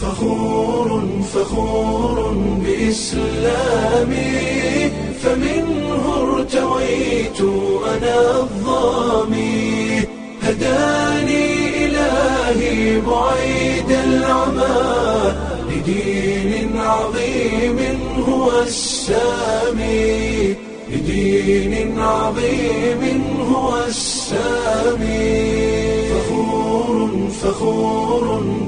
فخور فخور بإسلامي فمنه ارتويت أنا الظامي هداني إلهي بعيد العمى لدين عظيم هو السامي لدين عظيم هو السامي فخور فخور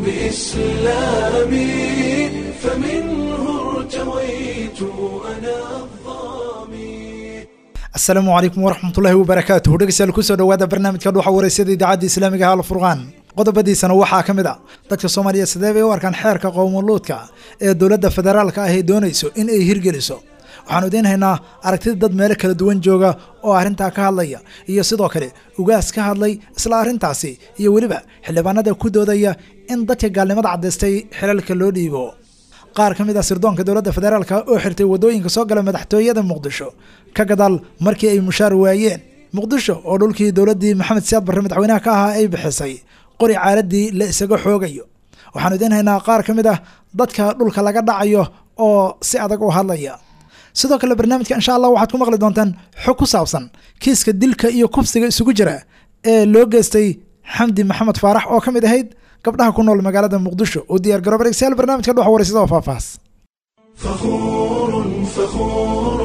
بإسلامي فمنه ارتويت أنا الظامي asalaamu calaykum waraxmatullaahi wabarakaatuhu dhegeystayaal kusoo dhowaada barnaamijka dhuuxa wareysada idaacadda islaamiga hal furqaan qodobadiisana waxaa ka mid a dadka soomaaliya sidee bay u arkaan xeerka qowmuluudka ee dowladda federaalka ah ay doonayso in ay hirgeliso waxaanu idiin haynaa aragtida dad meelo kala duwan jooga oo arrintaa ka hadlaya iyo sidoo kale ugaas ka hadlay isla arrintaasi iyo weliba xildhibaanada ku doodaya in dadka gaalnimada caddaystay xilalka loo dhiibo qaar ka mid ah sirdoonka dowladda federaalka oo xirtay waddooyinka soo gala madaxtooyada muqdisho ka gadaal markii ay mushaar waayeen muqdisho oo dhulkii dowladdii maxamed siyaad barre madaxweynaha ka ahaa ay bixisay qori caaladii la isaga xoogayo waxaanu idiin haynaa qaar ka mid ah dadka dhulka laga dhacayo oo si adag u hadlaya sidoo kale barnaamijka insha allah waxaad ku maqli doontaan xog ku saabsan kiiska dilka iyo kufsiga isugu jira ee loo geystay xamdi maxamed faarax oo ka mid ahayd gabdhaha ku nool magaalada muqdisho oo diyaar garoob dhegeystayaal barnaamijka dhuxa wareysada oo faahfaahs فخور فخور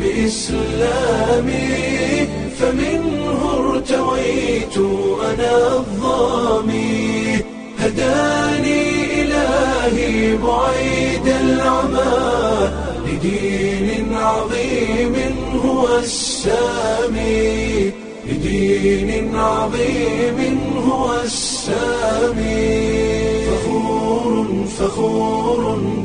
بإسلامي فمنه ارتويت أنا الظامي هداني إلهي بعيد العمى لدين عظيم هو السامي لدين عظيم هو السامي فخور فخور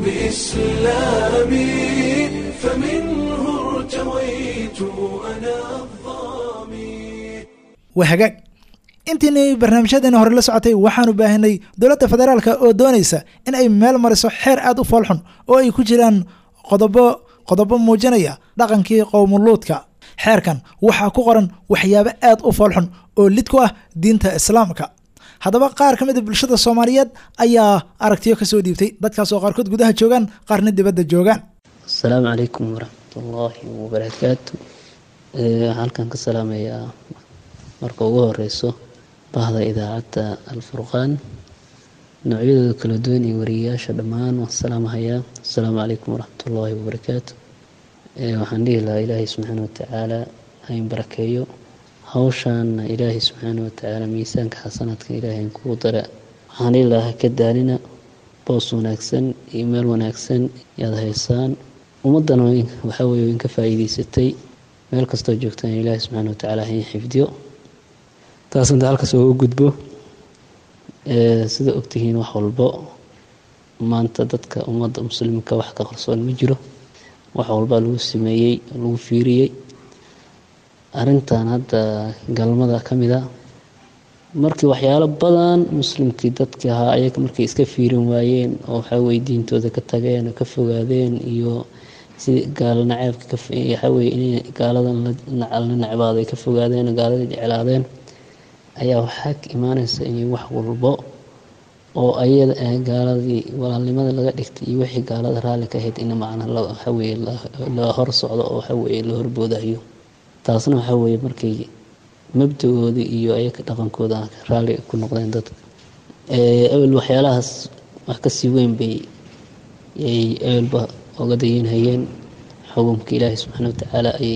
بإسلامي فمنه ارتويت أنا الظامي waa hagaag intiinay barnaamijyadeena hore la socotay waxaanu baahinay dowladda federaalka oo doonaysa in ay meel mariso xeer aada u foolxun oo ay ku jiraan qodobo qodobo muujinaya dhaqankii qowmuluudka xeerkan waxaa ku qoran waxyaabo aad u foolxun oo lid ku ah diinta islaamka haddaba qaar ka mid a bulshada soomaaliyeed ayaa aragtiyo kasoo dhiibtay dadkaas oo qaarkood gudaha joogaan qaarna dibadda joogaan asalaamu calaykum waraxmatullaahi wabarakaatu Eh, waxaan halkan ka salaamayaa marka ugu horeyso bahda idaacadda alfurqaan noocyadooda kala duwan iyo wariyayaasha dhammaan waan salaamahayaa asalaamu calaykum waraxmatullaahi wabarakaatu Eh, waxaan dhihi lahaa ilaahay subxaana watacaala hayn barakeeyo hawshaana ilaahay subxaana watacaala miisaanka xasanaadka ilaahay hayn kugu dara waxaan dhihi lahaa ha ka daalina boos wanaagsan iyo meel wanaagsan yaad haysaan ummaddana waxaa weye in ka faa'iideysatay meel kastoo joogtaan ilaahi subxaana watacaala hayn xifdiyo taas inta halkaas ooga gudbo Eh, sida ogtihiin wax walbo maanta dadka ummadda muslimka wax ka qarsoon ma jiro wax walbaa lagu sameeyey lagu fiiriyey arrintan hadda galmada ka mid a markii waxyaalo badan muslimkii dadkii ahaa ayaga markay iska fiirin waayeen oo waxaa weye diintooda ka tageen oo ka fogaadeen iyo sidii gaalo naceebka ka waxaa weye inay gaaladan la la necbaado ay ka fogaadeen oo gaaladii jeclaadeen ayaa waxaa ka imaanaysa inay wax walbo oo ayada ah gaaladii walaalnimada laga dhigtay iyo wixii gaalada raalli ka ahayd in macna la waxaa weye la la hor socdo oo waxaa weye la horboodayo taasna waxaa weye markay mabdagoodii iyo ayaga dhaqankooda raalli ku noqdeen dadka Eh, ebel waxyaalahaas wax kasii weyn bay yay ebelba oga dayanhayeen xukumka ilaahi subxaana watacaala ayay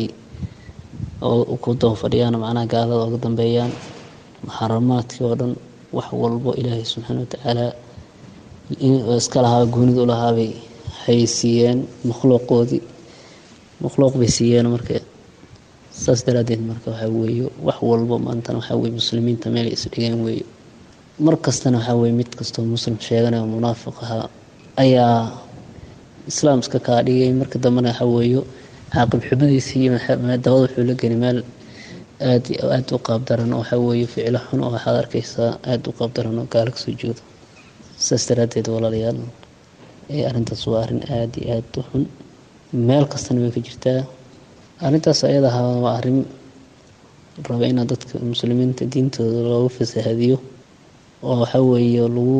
oo ku daba fadhiyaan macnaha gaalada oga dambeeyaan muxaramaadkii oo dhan wax walbo ilaahay subxaana watacaala in- iska lahaa goonida u lahaabay hay siiyeen makhluuqoodii makhluuq bay siiyeen marka saas daraadeed marka waxaa weeye wax walbo maantana waxaa weye muslimiinta meel ay isdhigeen weeye mar kastana waxaa weye mid kastoo muslim sheeganaya oo munaafiq ahaa ayaa islaam iska kaa dhigay marka dambena waxaa weeye caaqib xumadiisa iyo maxa- dabada wuxuu la geli meel aad iyo aad u qaabdaran oo waxaa weeye ficilo xun oo waxaad arkaysaa aad u qaabdaran oo gaalo kasoo jeedo saas daraadeed walaalayaal ee arrintaas waa arrin aad iyo aad u xun meel kastana way ka jirtaa arrintaas ayada ahaa waa arrin raba ina dadka muslimiinta diintooda loogu fasahadiyo oo waxaa weeye lagu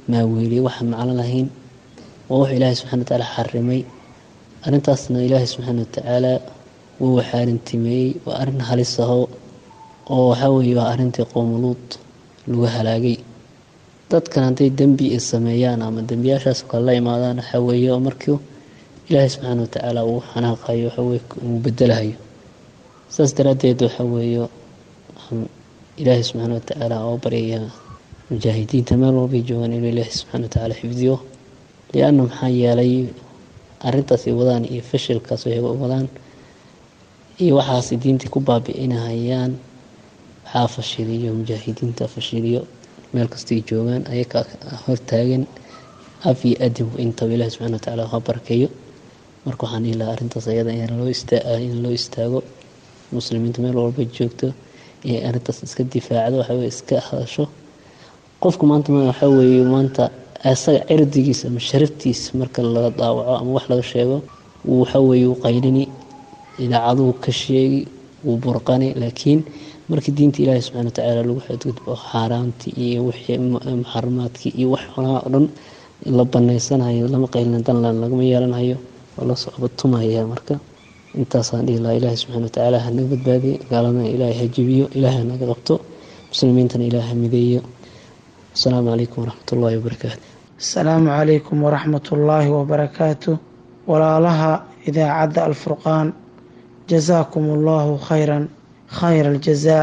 maaweeliye waxaan macno lahayn waa wax ilaahay subxana watacaala xarimay arrintaasna ilaahay subxaana watacaala wuu xaarintimeeyey waa arrin halis aho oo waxaa weeye waa arrintii qowmuluud lagu halaagay dadkan hadday dembi ay sameeyaan ama dembiyaashaas kale la imaadaan waxaa weeye oo markii ilaahay subxaana watacaala uu xanaaqayo waxaweye uu bedelahayo saas daraaddeed waxaa weeye waxaan ilaahay subxaana watacaala oo baryayaa mujaahidiinta meel walbay joogaan inuu ilaahay subxaana watacaala xifdiyo lianna maxaa yeelay arrintaas ay wadaan iyo fashilkaas ay wadaan iyo waxaas diintii ku baabi'inahayaan waxaa fashiliyo mujaahidiinta fashiliyo meel kastay joogaan ayaga hortaagan af iyo adib intaba ilahi subxana watacaala ha barkeeyo marka waxaan dhihi lahaa arrintaas ayada in loo ista in loo istaago muslimiinta meel walba joogto inay arrintaas iska difaacdo waxaweye iska hadasho qofku maanta waxaa weeye maanta isaga cirdigiisa ama sharaftiisa marka laga daawaco ama wax laga sheego wuu waxaweeye u qaylini idaacaduhu ka sheegi wuu burqani laakiin markii diinta ilaahi subxana watacaala lagu xadgudbo xaaraamtii iyo wixii muxaramaadkii iyo wax xunaa oo dhan la banaysanayo lama qaylina danlan lagama yeelanayo waa la socbatumaya marka intaasaan dhihi lahaa ilaahi subxana watacaala ha naga badbaadiye gaaladana ilaahay ha jibiyo ilaahay ha naga qabto muslimiintana ilaahay ha mideeyo asalaamu calaykum waraxmat ullahi wabarakaatu asalaamu calaykum waraxmat ullaahi wabarakaatu walaalaha idaacadda alfurqaan jasaakum allahu khayran khayra aljazaa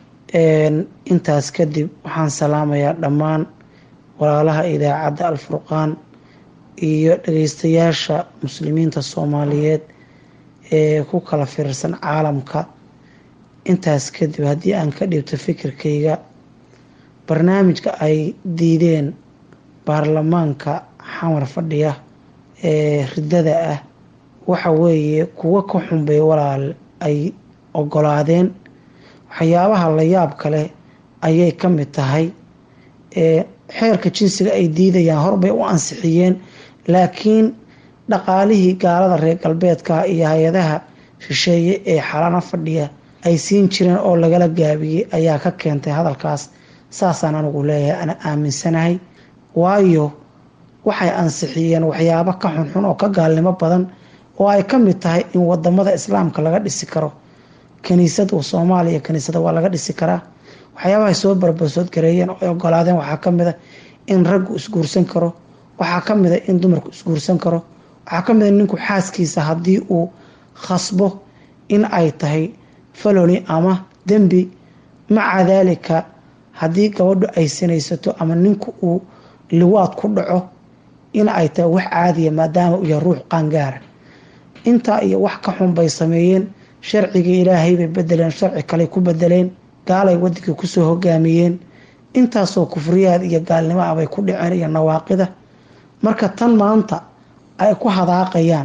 intaas kadib waxaan salaamayaa dhammaan walaalaha idaacadda alfurqaan iyo dhageystayaasha muslimiinta soomaaliyeed ee ku kala fiirsan caalamka intaas kadib haddii aan ka dhibto fikirkayga barnaamijka ay diideen baarlamaanka xamar fadhiya ee riddada ah waxa weeye kuwo ka xunbay walaal ay ogolaadeen waxyaabaha la yaab kale ayay ka mid tahay ee xeerka jinsiga ay diidayaan horbay u ansixiyeen laakiin dhaqaalihii gaalada reer galbeedka iyo hay-adaha shisheeye ee xalana fadhiya ay siin jireen oo lagala gaabiyey ayaa ka keentay hadalkaas saasaan anigu leeyahay ana aaminsanahay waayo waxay ansixiyeen waxyaabo ka xunxun oo ka gaalnimo badan oo ay ka mid tahay in wadamada islaamka laga dhisi karo kaniisada soomaaliya kaniisada waa laga dhisi karaa waxyaabahay soo barbarsood gareeyeen oo ay ogolaadeen waxaa kamid a in raggu isguursan karo waxaa kamid a in dumarku isguursan karo waxaa kamid a ninku xaaskiisa haddii uu khasbo in ay tahay faloni ama dembi maca daalika haddii gabadhu ay sinaysato ama ninku uu liwaad ku dhaco in ay tahay wax caadiya maadaama uu yahay ruux qaangaara intaa iyo wax ka xun bay sameeyeen sharcigii ilaahay bay bedeleen sharci kale ku bedeleen gaalay wadankii kusoo hogaamiyeen intaasoo kufriyaad iyo gaalnimo ah bay ku dhaceen iyo nawaaqida marka tan maanta ay ku hadaaqayaan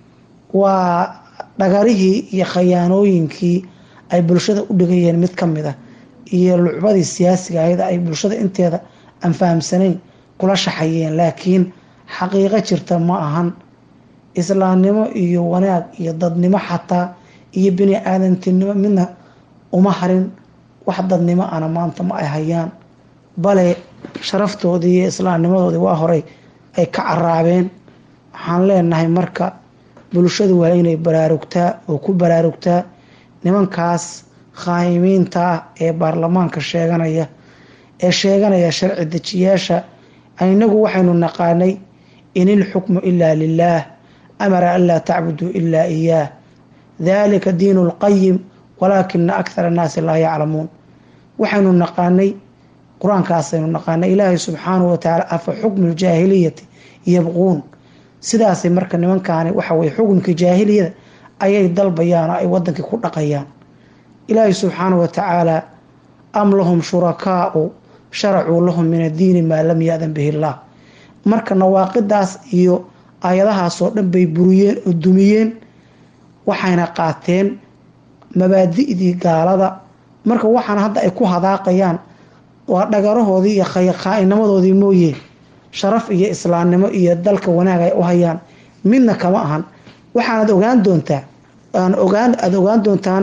waa dhagarihii iyo khayaanooyinkii ay bulshada u dhigayeen mid ka mid ah iyo lucbadii siyaasiga ahayd ay bulshada inteeda aan fahamsanayn kula shaxayeen laakiin xaqiiqo jirta ma ahan islaamnimo iyo wanaag iyo dadnimo xataa iyo bini aadantinimo midna uma harin wax dadnimo ana maanta ma ay hayaan bale sharaftoodii iyo islaamnimadoodii waa horey ay ka caraabeen waxaan leenahay marka bulshadu waa inay baraarugtaa oo ku baraarugtaa nimankaas khaayimiinta ah ee baarlamaanka sheeganaya ee sheeganaya sharci dejiyaasha inagu waxaynu naqaanay in ilxukmu ilaa lilaah amara an laa tacbuduu ilaa iyaah dalika diinu lqayim walaakina akhara annaasi laa yaclamuun waxaynu naqaanay qur-aankaasaynu naqaanay ilaahay subxaanahu watacaala afa xukmu ljaahiliyati yabquun sidaasay marka nimankaani waxaweye xukunka jaahiliyada ayay dalbayaan oo ay wadankii ku dhaqayaan ilaahay subxaanahu watacaala am lahum shurakaau sharacuu lahum min addiini maa lam ya-dan bihi illaah marka nawaaqidaas iyo aayadahaasoo dhan bay buriyeen oo dumiyeen waxayna qaateen mabaadi'dii gaalada marka waxaana hadda ay ku hadaaqayaan waa dhagarahoodii iyo khaa'inimadoodii mooye sharaf iyo islaamnimo iyo dalka wanaag ay u hayaan midna kama ahan waxaanad ogaan doontaa aan ogaan aada ogaan doontaan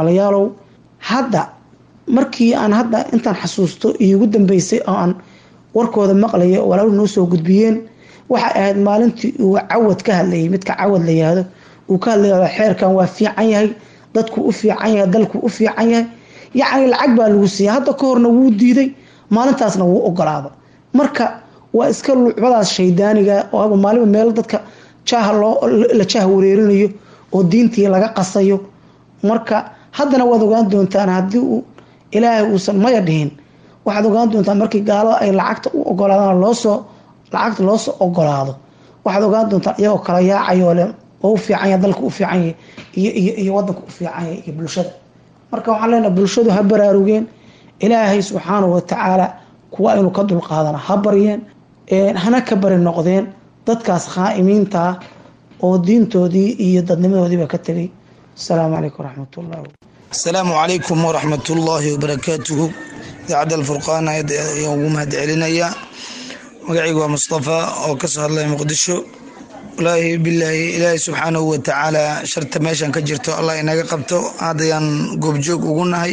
walaalayaalow hadda markii aan hadda intaan xasuusto iigu dambeysay oo aan warkooda maqlaya oo walaalu noo soo gudbiyeen waxay ahayd maalintii uu cawad ka hadlayay midka cawad la yihahdo uu ka hadlaya xeerkan waa fiican yahay dadku u fiican yahay dalku u fiican yahay yacni lacag baa lagu siiyay hadda ka horna wuu diiday maalintaasna wuu ogolaada marka waa iska lucbadaas shaydaaniga oo aba maaliba meel dadka jaaha loo la jaah wareerinayo oo diintii laga qasayo marka haddana waad ogaan doontaan haddii uu ilaahay uusan maya dhihin waxaad ogaan doontaan markii gaalada ay lacagta u ogolaadaan loosoo lacagta loosoo ogolaado waxaad ogaan doontaan iyagoo kala yaacayo le oo u fiican yahay dalka u fiican yahay iyo iyo iyo wadanka u fiican yahay iyo bulshada marka waxaan leenahay bulshadu ha baraarugeen ilaahay subxaanahu watacaala kuwa aynu ka dulqaadana ha baryeen hana ka bari noqdeen dadkaas khaa'imiinta ah oo diintoodii iyo dadnimadoodiiba ka tegay asalaamu calaykum waraxmat ullahi asalaamu calaykum waraxmat ullaahi wabarakaatuhu idaacadda alfurqaan ayaan ugu mahad celinayaa magacaygu waa mustafa oo kasoo hadlaya muqdisho walaahi bilaahi ilaahay subxaanahu watacaala sharta meeshan ka jirto allah inaga qabto haddayaan goobjoog ugu nahay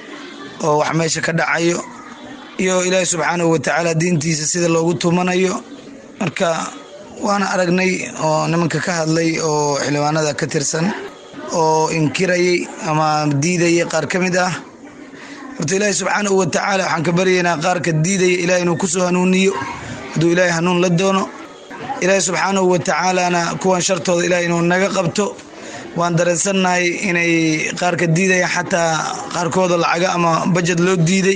oo wax meesha ka dhacayo iyo ilaahay subxaanahu watacaala diintiisa sida loogu tumanayo marka waana aragnay oo nimanka ka hadlay oo xildhibaanada ka tirsan oo inkirayay ama diidayay qaar ka mid ah horta ilaahay subxaanahu watacaala waxaan ka baryaynaa qaarka diidaya ilahay inuu kusoo hanuuniyo hadduu ilaahay hanuun la doono ilaahay subxaanahu watacaalana kuwan shartooda ilahay inuu naga qabto waan dareensannahay inay qaarka diidaya xataa qaarkooda lacaga ama bajad loo diiday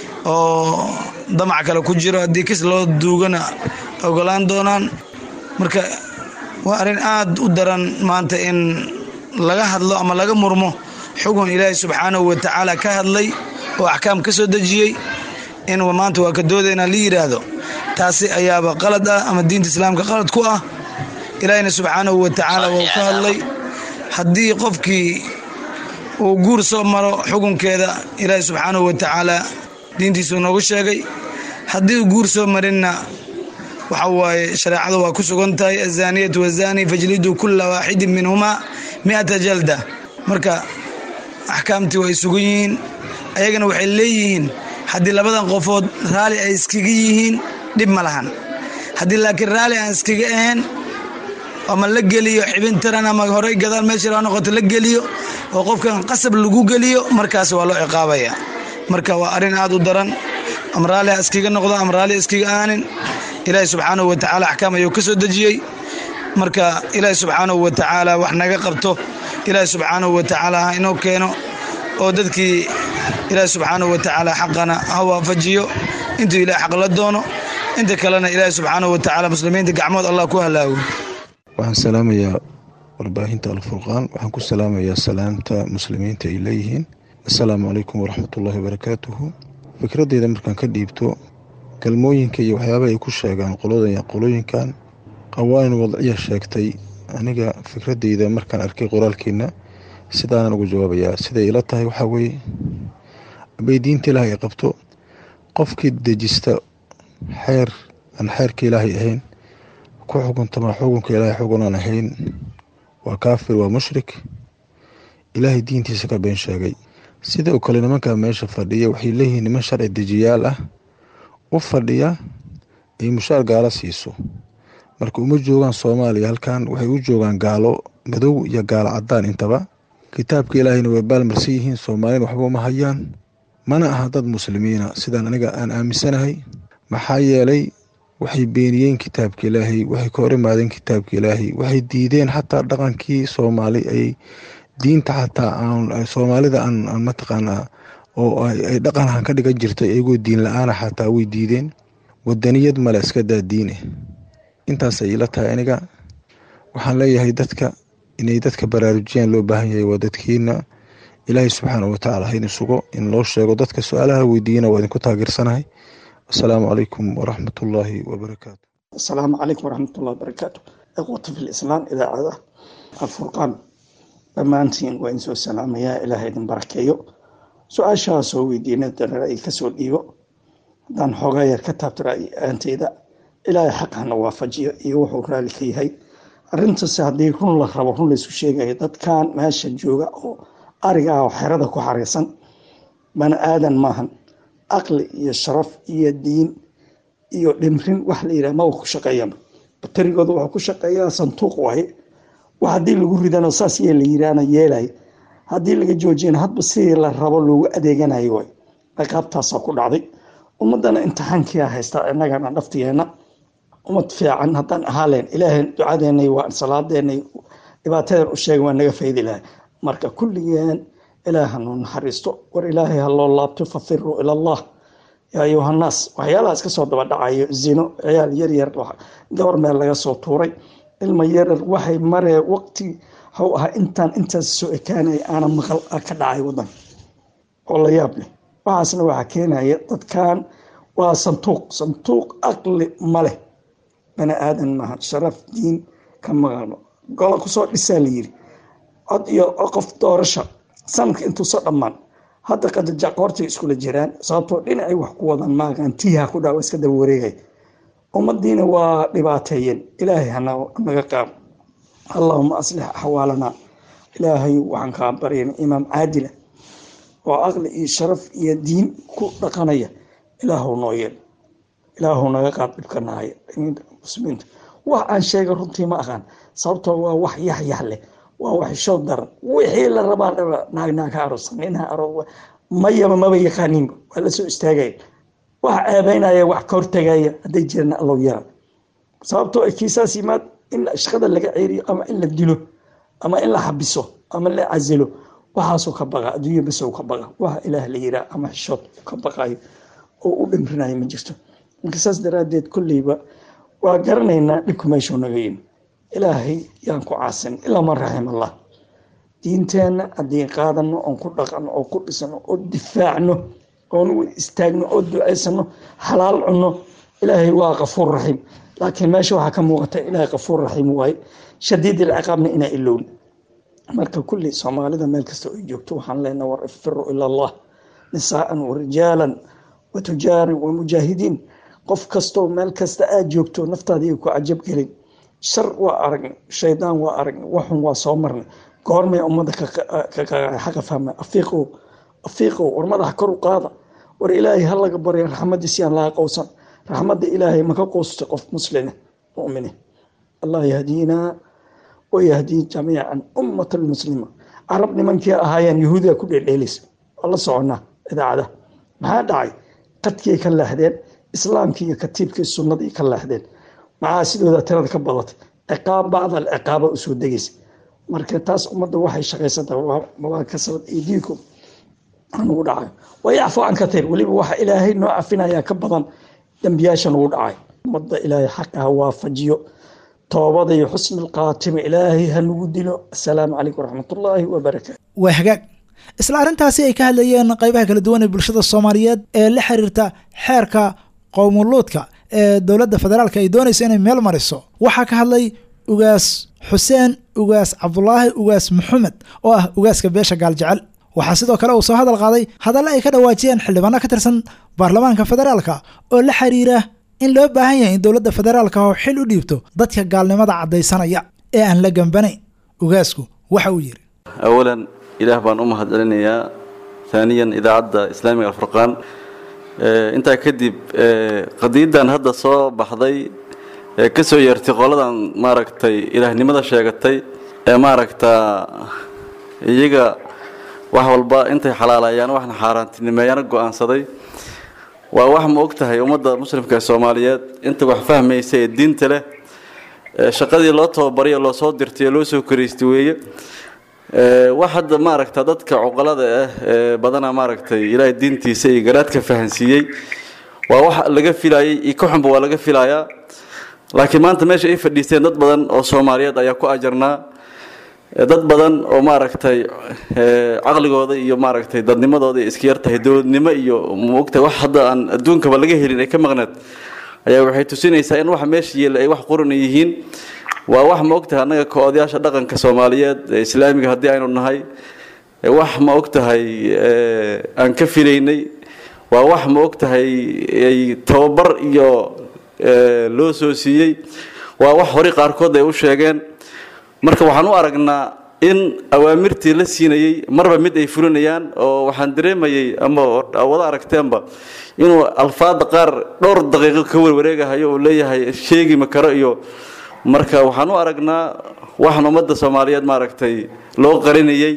oo damac kale ku jiro haddii kis loo duugana ogolaan doonaan marka waa arrin aad u daran maanta in laga hadlo ama laga murmo xugun ilaahay subxaanahu watacaala ka hadlay oo axkaam ka soo dejiyey in maanta waa ka doodayna la yidhaahdo taasi ayaaba qalad ah ama diinta islaamka qalad ku ah ilaahina subxaanahu watacaala wuu ka hadlay haddii qofkii uu guur soo maro xukunkeeda ilaahay subxaanahu watacaala diintiisuu noogu sheegay haddii uu guur soo marinna waxa waaye shareecada waa ku sugan tahay azaaniyatu wazaani fajliduu kula waaxidin minhumaa miata jalda marka axkaamtii way sugan yihiin ayagana waxay leeyihiin haddii labadan qofood raali ay iskaga yihiin dhib ma lahan haddii laakiin raali aan iskaga ahayn ama la geliyo xibin taran ama horey gadaal meesha ha noqoto la geliyo oo qofkan qasab lagu geliyo markaas waa loo ciqaabaya marka waa arrin aad u daran ama raali ha iskaga noqdo ama raali iskaga aanin ilaahi subxaanahu watacaala axkaam ayuu ka soo dejiyey marka ilaahi subxaanahu watacaala wax naga qabto ilaahi subxaanahu watacaala ha inoo keeno oo dadkii ilaahi subxaanahu watacaala xaqana ha waafajiyo intuu ilaah xaq la doono inta kalena ilaahi subxaanahu watacaala muslimiinta gacmood allah ku halaago waxaan salaamayaa warbaahinta alfurqaan waxaan ku salaamayaa salaamta muslimiinta ay leeyihiin assalaamu calaykum waraxmatullaahi wabarakaatuhu fikradeyda markaan ka dhiibto galmooyinka iyo waxyaabaha ay ku sheegaan qolooyinkan qawaanin wadciya sheegtay aniga fikradeyda markaan arkay qoraalkiina sidaanan ugu jawaabayaa siday ila tahay waxaa weeye abay diinta ilaahay ay qabto qofkii dejista xeer aan xeerka ilaahay ahayn ku xukuntama xukunka ilaahay xugun aan ahayn waa kaafir waa mushrik ilaahay diintiisa ka been sheegay sida oo kale nimankaa meesha fadhiya waxay leeyihiin niman sharci dejiyaal ah u fadhiya ay mushaar gaalo siiso marka uma joogaan soomaaliya halkan waxay u joogaan gaalo madow iyo gaalo cadaan intaba kitaabka ilaahayna way baalmarsan yihiin soomaalina waxba uma hayaan mana aha dad muslimiina sidaan aniga aan aaminsanahay maxaa yeelay waxay beeniyeen kitaabka ilaahay waxay ka hor imaadeen kitaabka ilaahay waxay diideen xataa dhaqankii soomaali ay diinta xataa aan soomaalida aan mataqaanaa oo ay dhaqanhan ka dhigan jirtay iyagoo diin la-aana xataa way diideen wadaniyad male iska daa diine intaas ay ila tahay aniga waxaan leeyahay dadka inay dadka baraarujiyaan loo baahan yahay waa dadkiina ilaahay subxaanau watacaala haydin sugo in loo sheego dadka su-aalaha weydiiyana waa idinku taageersanahay asalaamu calaykum waraxmat ullaahi wabarakaatu asalaamu calaykum waraxmatullahi wabarakaatu ikhwata fi lislaam idaacada alfurqaan dhammaantiin waa idinsoo salaamayaa ilaah idin barakeeyo su-aashaa soo weydiina ra'yi kasoo dhiibo haddaan xoogaa yar ka taabto ra'yi-aanteyda ilaahay xaqana waafajiyo iyo wuxuu raalli ka yahay arrintaasi haddii run la rabo run laysku sheegayo dadkan meesha jooga oo ariga ah oo xerada ku xariisan bani aadan maahan aqli iyo sharaf iyo diin iyo dhimrin wax la yidhaha maba ku shaqeeyaba batarigooda wuxuu ku shaqeeyaa santuuq waaye wax haddii lagu ridano saas yee la yidhaahna yeelay haddii laga joojiyana hadba sidii la rabo loogu adeeganayo waay ciqaabtaasaa ku dhacday ummadana imtixaankia haystaa innagana dhaftigeena ummad fiican haddaan ahaaleen ilaahay ducadeenay waa salaadeenay dhibaatadan u sheega waa naga faydi lahay marka kulligeen ilaah hanu naxariisto war ilaahay ha loo laabto fafiruu ila allah yaa ayuhannaas waxyaalaha iska soo daba dhacayo zino ciyaal yaryar gabar meel laga soo tuuray ilma yaryar waxay maree waqti haw ahaa intaan intaas soo ekaanaya aana maqal ka dhacay wadanka oo la yaab leh waxaasna waxaa keenaya dadkan waa santuuq santuuq aqli ma leh bani aadan maaha sharaf diin ka maqalno gola kusoo dhisaa la yiri cod iyo qof doorasha sanadka intuuso dhammaan hadda qadajac qoortay iskula jiraan sababtoo dhinacay wax ku wadan maagan tiiha ku dhaa iska daba wareegay ummadiina waa dhibaateeyeen ilaahay hanaga qaab allahuma aslix axwaalanaa ilaahay waxaan kaa baryana imaam caadila oo aqli iyo sharaf iyo diin ku dhaqanaya ilaahu noo yeel ilaahu naga qaad dhibkanahaya muslimiinta wax aan sheega runtii ma aqaan sababtoo waa wax yaxyax leh waa wax show daran wixii la rabaa naagnaag ha aroos nin ha aroos mayaba maba yaqaaninba waa la soo istaagaya wax ceebeynaya wax ka hortagaya hadday jiraan allow yara sababtoo ay kiisaas yimaad in shaqada laga ceeriyo ama in la dilo ama in la xabiso ama la casilo waxaasuu ka baqa adduunya bas ka baqa waxa ilaah la yiraa ama xishood ka baqayo oo u dhimrinayo ma jirto marka saas daraaddeed kolleyba waa garanaynaa dhibku meeshuu naga yimi ilaahay yaan ku caasin ilaa man raxim allah diinteenna haddii qaadano oon ku dhaqano oo ku dhisano oo difaacno oon u istaagno oo ducaysano xalaal cunno ilaahay waa kafuur raxiim laakiin meesha waxaa ka muuqata ilaahay kafuur raxiim waaye shadiid ilciqaabna inaa ilowni marka kulli soomaalida meel kasta ay joogto waxaan leenaha war ifiru ila allah nisaaan warijaalan wa tujaarin wa mujaahidiin qof kastoo meel kasta aad joogto naftaadii ku cajab gelin shar waa aragnay shaydaan waa aragnay waxun waa soo marnay goormay ummadda xaqa fahma afiiqow afiiqow war madaxa kor u qaada war ilaahay ha laga barya raxmadiisi aan laga qowsan raxmadda ilaahay maka qowsta qof muslime mumine allah yahdiinaa wayahdii jamiican ummat almuslima carab nimankii ahaayeen yahuudiga ku dheeldheelaysa waa la soconaa idaacada maxaa dhacay qadkii ka leexdeen islaamkii iyo katiibkii sunnadii ka leexdeen maxaa sidooda tirada ka badatay ciqaab bacdal ciqaaba usoo degaysa marka taas ummadda waxay shaqaysanta waa kasabad idiikum anugu dhacayo waa yacfu can katiir weliba waxa ilaahay noo cafinayaa ka badan dembiyaasha nugu dhacay ummadda ilaahay xaqa ha waafajiyo toobada iyo xusni alqaatima ilaahay ha nagu dilo assalaamu calaykum waraxmatullaahi wabarakaatu waa hagaag isla arrintaasi ay ka hadlayeen qaybaha kala duwan ee bulshada soomaaliyeed ee la xiriirta xeerka qowmuluudka ee dowladda federaalka ay doonayso inay meel mariso waxaa ka hadlay ugaas xuseen ugaas cabdulaahi ugaas maxamed oo ah ugaaska beesha gaaljecel waxaa sidoo kale uu soo hadal qaaday hadalle ay ka dhawaajiyeen xildhibaano ka tirsan baarlamaanka federaalka oo la xiriira in loo baahan yahay in dowladda federaalka oo xil u dhiibto dadka gaalnimada caddaysanaya ee aan la gambanayn ugaasku waxa uu yidhi awalan ilaah baan u mahad celinayaa haaniyan idaacadda islaamiga alfurqaan intaa kadib qadiyadan hadda soo baxday ee ka soo yeertay qoladan maaragtay ilaahnimada sheegatay ee maaragtaa iyaga wax walba intay xalaalayaan waxna xaaraantinimeeyana go-aansaday waa wax ma og tahay ummadda muslimka ee soomaaliyeed inta wax fahmaysa ee diinta leh shaqadii loo tababaryo loo soo dirtay ee loo soo karaystay weeye wax hadda maaragta dadka cuqalada ah ee badana maaragtay ilaahay diintiisa iyo garaadka fahansiiyey waa wax laga filayay iyo ka xunba waa laga filayaa laakiin maanta meesha ay fadhiisteen dad badan oo soomaaliyeed ayaa ku ajarnaa dad badan oo maaragtay caqligooda iyo maaragtay dadnimadooda iska yartahay dowladnimo iyo maogtahay wax hadda aan adduunkaba laga helin ay ka maqneed ayaa waxay tusinaysaa in waxa meesha yeela ay wax quran yihiin waa wax ma ogtahay annaga ka odayaasha dhaqanka soomaaliyeed ee islaamiga haddii aynu nahay wax ma ogtahay aan ka filaynay waa wax ma ogtahay ay tababar iyo loo soo siiyey waa wax hore qaarkood ay u sheegeen marka waxaan u aragnaa in awaamirtii la siinayey marba mid ay fulinayaan oo waxaan dareemayey ama wada aragteenba inuu alfaada qaar dhowr daqiiqo ka warwareegahayo uu leeyahay sheegi ma karo iyo marka waxaan u aragnaa waxaan ummadda soomaaliyeed maaragtay loo qarinayey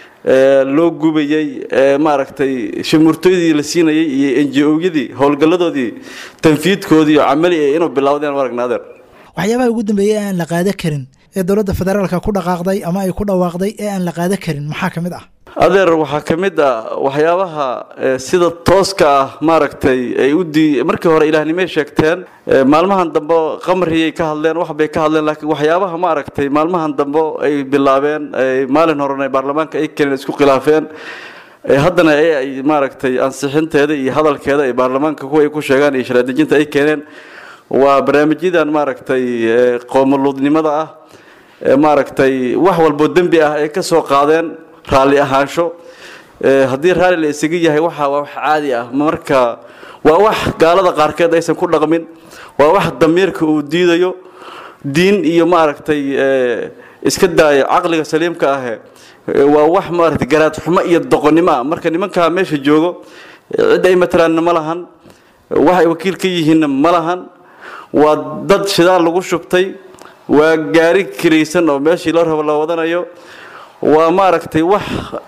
loo gubayey maaragtay shimurtooydii la siinayey iyo enji-owyadii howlgalladoodii tanfiidkoodii iyo camali ee inuu bilowdeen u aragnaa adeer waxyaabaha ugu dambeeyey ee aan la qaada karin ee dowladda federaalka ku dhaqaaqday ama ay ku dhawaaqday ee aan la qaada karin maxaa ka mid ah adeer waxaa ka mid ah waxyaabaha sida tooska ah maaragtay ay u dii markii hore ilaahnimay sheegteen maalmahan dambe qamriyay ka hadleen wax bay ka hadleen laakiin waxyaabaha maaragtay maalmahan dambe ay bilaabeen maalin horena baarlamaanka ay keeneen isku khilaafeen haddana ay maaragtay ansixinteeda iyo hadalkeeda ay baarlamaanka kuwa ay ku sheegaan iyo sharaadejinta ay keeneen waa barnaamijyadan maaragtay qoomoluudnimada ah maaragtay wax walbo dembi ah ay ka soo qaadeen raalli ahaansho haddii raalli la isaga yahay waxa waa wax caadi ah marka waa wax gaalada qaarkeed aysan ku dhaqmin waa wax damiirka uu diidayo diin iyo maaragtay iska daayo caqliga saliimka ahe waa wax maaragtay garaad xumo iyo doqonnimo ah marka nimankaa meesha joogo cid ay matalaanna ma lahan wax ay wakiil ka yihiinna ma lahan waa dad shidaal lagu shubtay waa gaari kiraysan oo meeshii loo rabo la wadanayo waa maaragtay wax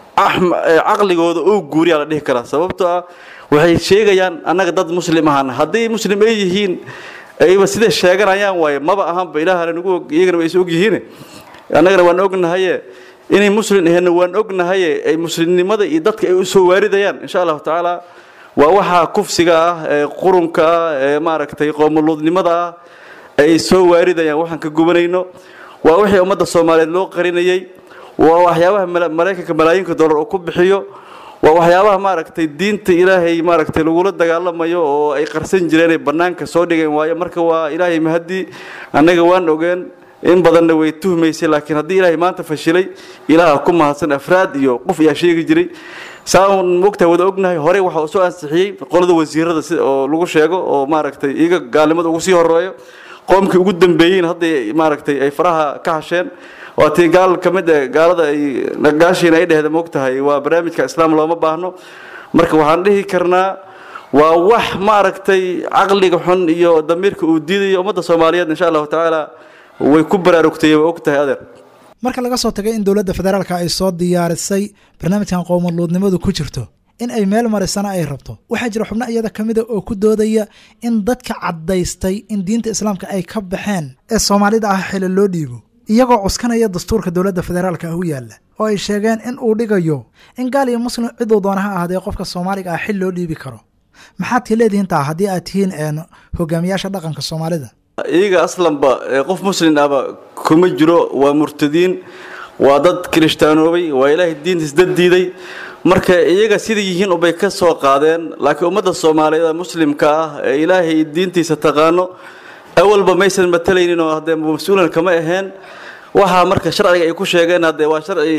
caqligooda oo guuriyaa la dhihi karaa sababtoo ah waxay sheegayaan annaga dad muslim ahaan hadday muslim ay yihiin ayba siday sheeganayaan waaye maba ahaanba ilaahana nagu og iyagana way is og yihiin annagana waan ognahaye inay muslim aheenna waan ognahaye ay muslimnimada iyo dadka ay u soo waaridayaan insha allahu tacaala waa waxaa kufsiga ah ee qurunka ah ee maaragtay qoomuluudnimada ah ay soo waaridayaan waxaan ka gubanayno waa wixii ummadda soomaaliyeed loo qarinayey waa waxyaabaha maraykanka malaayiinka dollar uu ku bixiyo waa waxyaabaha maaragtay diinta ilaahay maaragtay lagula dagaalamayo oo ay qarsan jireen ay bannaanka soo dhigeen waayo marka waa ilaahay mahadii annaga waan ogeen in badanna way tuhmaysay laakiin haddii ilaahay maanta fashilay ilaaha ku mahadsan afraad iyo qof ayaa sheegi jiray saan mogtahay wada ognahay horey waxa uu soo ansixiyey qolada wasiirada si oo lagu sheego oo maaragtay iyaga gaalnimada ugu sii horeeyo qoomkii ugu dambeeyeen hadda maaragtay ay faraha ka hasheen waa tii gaal ka mid eh gaalada ay nagaashiina ay dhehda mogtahay waa barnaamijka islaam looma baahno marka waxaan dhihi karnaa waa wax maaragtay caqliga xun iyo damiirka uu diidayo ummadda soomaaliyeed insha allahu tacaala way ku baraarugtay way og tahay adeer marka laga soo tagay in dowladda federaalka ay soo diyaarisay barnaamijkan qowmaluudnimadu ku jirto in ay meel marisana ay rabto waxaa jira xubno iyada ka mida oo ku doodaya in dadka caddaystay in diinta islaamka ay ka baxeen ee soomaalida ah xili loo dhiibo iyagoo cuskanaya dastuurka dowladda federaalka ah u yaalla oo ay sheegeen in uu dhigayo in gaal iyo muslim ciduu doona ha ahaadee qofka soomaaliga ah xil loo dhiibi karo maxaad ka leedihiin taa haddii aad tihiin hogaamiyaasha dhaqanka soomaalida iyaga aslanba qof muslim ahba kuma jiro waa murtadiin waa dad kirishtaanoobay waa ilaahay diinta isdad diiday marka iyaga sida yihiin ubay ka soo qaadeen laakiin ummadda soomaaliyeed ee muslimka ah ee ilaahay diintiisa taqaano awalba maysan matalaynin oo haddee mas-uulan kama aheen waxaa marka sharciga ay ku sheegeen haddee waa sharci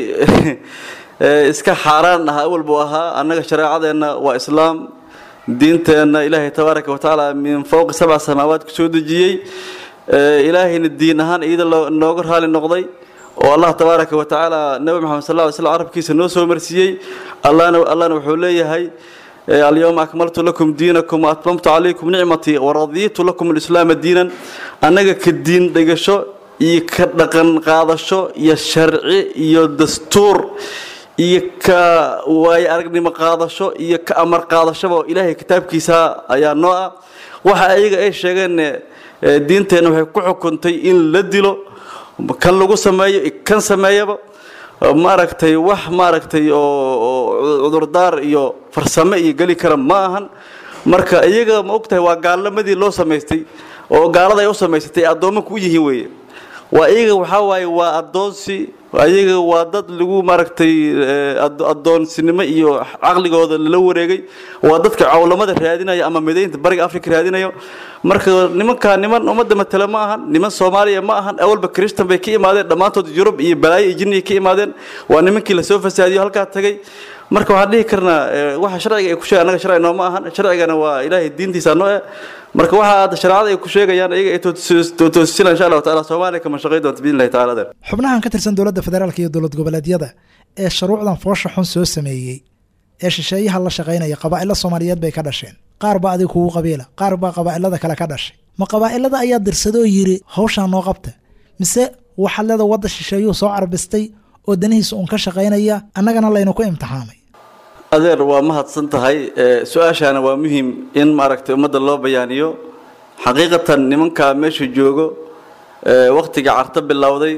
iska xaaraan ah awal buu ahaa annaga shareecadeenna waa islaam diinteenna ilaahay tabaaraka watacaala min fowqi sabca samaawaad ku soo dejiyey ilaahayna diin ahaan iyada nooga raali noqday oo allah tabaaraka wa tacaala nabi maxamed sal ly slam carabkiisa noo soo marsiiyey allahna allahna wuxuu leeyahay alyawma akmaltu lakum diinakum waatmamtu calaykum nicmatii waradiitu lakum alislaama diinan annaga ka diin dhigasho iyo ka dhaqan qaadasho iyo sharci iyo dastuur iyo ka waayo aragnimo qaadasho iyo ka amar qaadashoba ilaahay kitaabkiisa ayaa noo ah waxa ayaga ay sheegeen diinteenna waxay ku xukuntay in la dilo kan lagu sameeyo kan sameeyaba maaragtay wax maaragtay oo cudurdaar iyo farsamo iyo geli kara ma ahan marka iyaga ma ogtahay waa gaalnimadii loo samaystay oo gaalada ay u samaysatay addoommanka u yihiin weeye waa iyaga waxaa waaye waa addoonsi ayaga waa dad lagu maaragtay addoonsinimo iyo caqligooda lala wareegay waa dadka cawlamada raadinayo ama midaynta bariga africa raadinayo marka nimankaa niman ummadda matale ma ahan niman soomaaliya ma ahan awalba kristan bay ka imaadeen dhammaantood yurub iyo balaayo iyo jinniya ka imaadeen waa nimankii lasoo fasaadiyo halkaa tagay marka waxaan dhihi karnaa waxa sharciga ay ku sheegan annaga sharci nooma ahan sharcigana waa ilaahay diintiisa noo eh marka waxa hadda shareecada ay ku sheegayaan iyaga ay toosisina insha allahu taala soomaaliya kama shaqay doonta biidn illahi tacala adeer xubnahan ka tirsan dowladda dowladda federaalk iyo dowlad goboleedyada ee shuruucdan foosha xun soo sameeyey ee shisheeyaha la shaqaynaya qabaa'ilo soomaaliyeed bay ka dhasheen qaar baa adig kugu qabiila qaar baa qabaa'ilada kale ka dhashay ma qabaa'ilada ayaa dirsadoo yidhi hawshaa noo qabta mise waxaad leeda wadda shisheeyuu soo carbistay oo danihiisa uun ka shaqaynaya annagana laynu ku imtixaamay adeer waa mahadsan tahay su-aashaana waa muhiim in maaragtay ummadda loo bayaaniyo xaqiiqatan nimankaa meesha joogo wakhtiga carto bilowday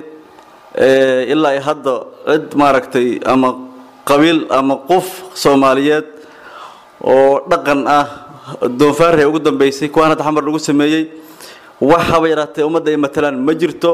ilaa ay hadda cid maaragtay ama qabiil ama qof soomaaliyeed oo dhaqan ah doonfaarhay ugu dambeysay kuwaan hadda xamar lagu sameeyey wax haba yaraatee ummadda ay matalaan ma jirto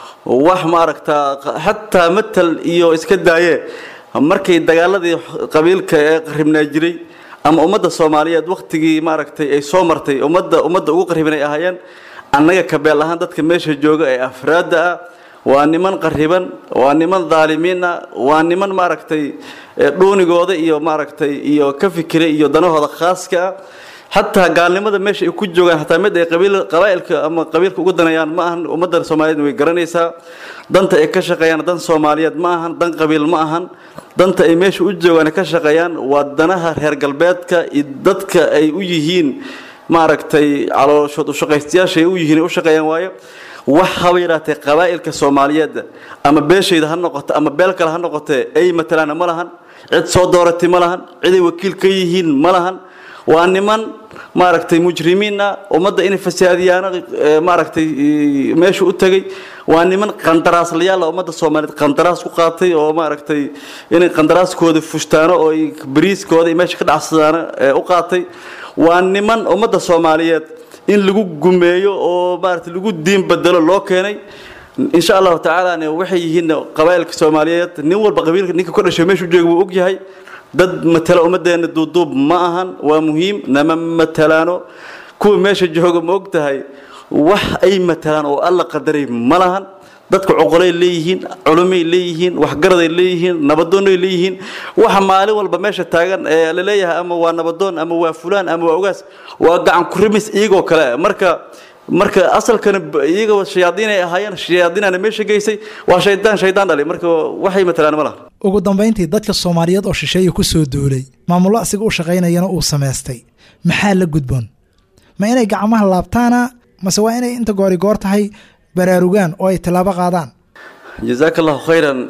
wax maaragtaa xataa matal iyo iska daaye markay dagaaladii qabiilka ee qaribnaa jiray ama ummadda soomaaliyeed wakhtigii maaragtay ay soo martay ummadda ummadda ugu qaribin ay ahaayeen annaga kabeel ahaan dadka meesha jooga ee afraadda ah waa niman qariban waa niman daalimiin ah waa niman maaragtay dhuunigooda iyo maaragtay iyo ka fikiray iyo danahooda khaaska ah xataa gaalnimada meesha ay ku joogaan xataa mid ay qabaa'ilka ama qabiilka ugu danayaan ma ahan ummadda soomaaliyeed way garanaysaa danta ay ka shaqeeyaan dan soomaaliyeed ma ahan dan qabiil ma ahan danta ay meesha u joogaan ka shaqeeyaan waa danaha reer galbeedka iyo dadka ay u yihiin maaragtay calooshood ushaqaystayaasha ay u yihiin ay u shaqeeyaan waayo wax haba yaraatee qabaa'ilka soomaaliyeed ama beeshayda ha noqoto ama beel kale ha noqotee ay matalaana ma lahan cid soo dooratay ma lahan ciday wakiil ka yihiin ma lahan waa niman maaragtay mujrimiin ah ummadda inay fasaadiyaano maaragtay meesha u tegay waa niman qandaraaslayaal ah ummadda soomaaliyeed qandaraas ku qaatay oo maaragtay inay qandaraaskooda fushtaano oo ay bariiskooda meesha ka dhacsadaano u qaatay waa niman ummadda soomaaliyeed in lagu gumeeyo oo maaragtay lagu diin bedelo loo keenay insha allahu tacaala waxay yihiin qabaa'ilka soomaaliyeed nin walba qabiilka ninka ka dhashay meesha u jooga wuu ogyahay dad matala ummaddeena duuduub ma ahan waa muhiim nama matalaano kuwa meesha jooga ma og tahay wax ay matalaan oo alla qadaray ma lahan dadka coqolay leeyihiin culumay leeyihiin waxgaraday leeyihiin nabadoonay leeyihiin waxa maalin walba meesha taagan ee la leeyahay ama waa nabadoon ama waa fulaan ama waa ogaas waa gacan kurimis iyagoo kale marka marka asalkana iyaga shayaadiin ay ahaayeen shayaadiinana meesha geysay waa shaydaan shaydaan dhalay marka waxay matalaan ma laha ugu dambayntii dadka soomaaliyeed oo shisheeye ku soo duulay maamullo asiga u shaqaynayana uu samaystay maxaa la gudboon ma inay gacmaha laabtaana mase waa inay inta goori goor tahay baraarugaan oo ay tallaabo qaadaan jazaaka allahu khayran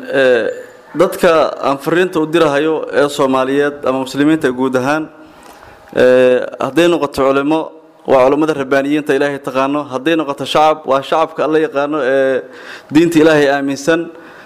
dadka aan fariinta u dirahayo ee soomaaliyeed ama muslimiinta guud ahaan hadday noqoto culimo waa culammada rabbaaniyiinta ilaahay taqaano hadday noqoto shacab waa shacabka alla yaqaano ee diinta ilaahay aaminsan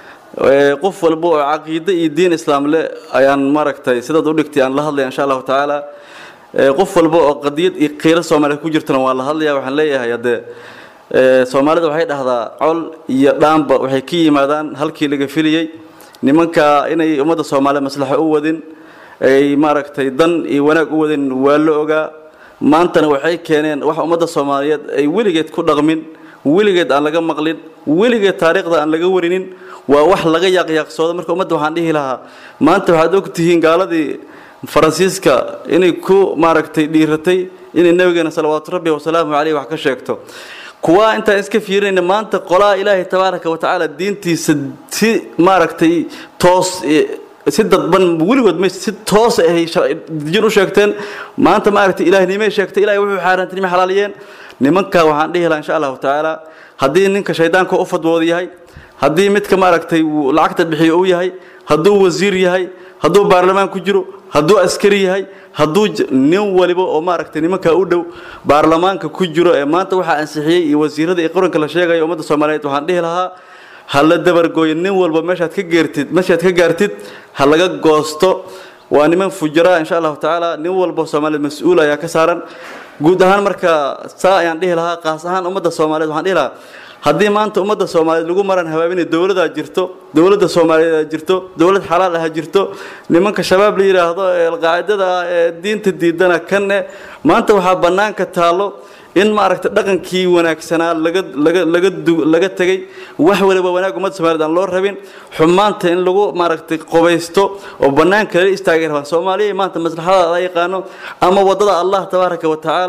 qof walba oo caqiide iyo diin islaam leh ayaan maaragtay sidaad u dhigtay aan la hadlaya insha allahu tacaala qof walba oo qadiyad iyo qiilo soomaaliya ku jirtana waan la hadlaya waxaan leeyahay haddee soomaalida waxay dhahdaa col iyo dhaanba waxay ka yimaadaan halkii laga filiyey nimanka inay ummadda soomaaliya maslaxo u wadin ay maaragtay dan iyo wanaag u wadin waa la ogaa maantana waxay keeneen wax ummadda soomaaliyeed ay weligeed ku dhaqmin weligeed aan laga maqlin weligeed taariikhda aan laga warinin waa wax laga yaaqyaaqsoodo marka ummadda waxaan dhihi lahaa maanta waxaad og tihiin gaaladii faransiiska inay ku maaragtay dhiiratay inay nabigeena salawaatu rabbi wasalaamu caleyh wax ka sheegto kuwa intaan iska fiirinayna maanta qolaha ilaahay tabaaraka wa tacaala diintiisa si maaragtay toos si dadban weligood may si toos ahay jin u sheegteen maanta maaragtay ilaahnimay sheegtay ilahay wuxuu xaaraantinimo xalaaliyeen nimanka waxaan dhihi lahaa insha allahu tacaala haddii ninka shaydaanka u fadwooda yahay haddii midka maaragtay lacagta bixiyo uu yahay hadduu wasiir yahay hadduu baarlamaan ku jiro hadduu askari yahay hadduu nin waliba oo maaragtay nimankaa u dhow baarlamaanka ku jiro ee maanta waxaa ansixiyey iyo wasiirada iyo qaranka la sheegaya ummadda soomaaliyeed waxaan dhihi lahaa ha la dabargooyo nin walba meeshaad ka geertid meeshaad ka gaartid ha laga goosto waa niman fujara insha allahu tacaala nin walba soomaaliyeed mas-uul ayaa ka saaran guud ahaan marka saa ayaan dhihi lahaa qaas ahaan ummadda soomaaliyeed waxaan dhihi lahaa haddii maanta ummadda soomaaliyeed lagu maran habaabinay dowladaa jirto dowladda soomaaliyeed jirto dowlad xalaal ah jirto nimanka shabaab la yidhaahdo ee alqaacidada ah ee diinta diidana kanne maanta waxaa bannaanka taallo in maaragtay dhaqankii wanaagsanaa laga laga laga laga tegay wax waliba wanaag ummadda soomaaliyeed aan loo rabin xumaanta in lagu maaragtay qobaysto oo bannaanka lala istaagay rabaan soomaaliya maanta maslaxada la yaqaano ama waddada allah tabaaraka wa tacaala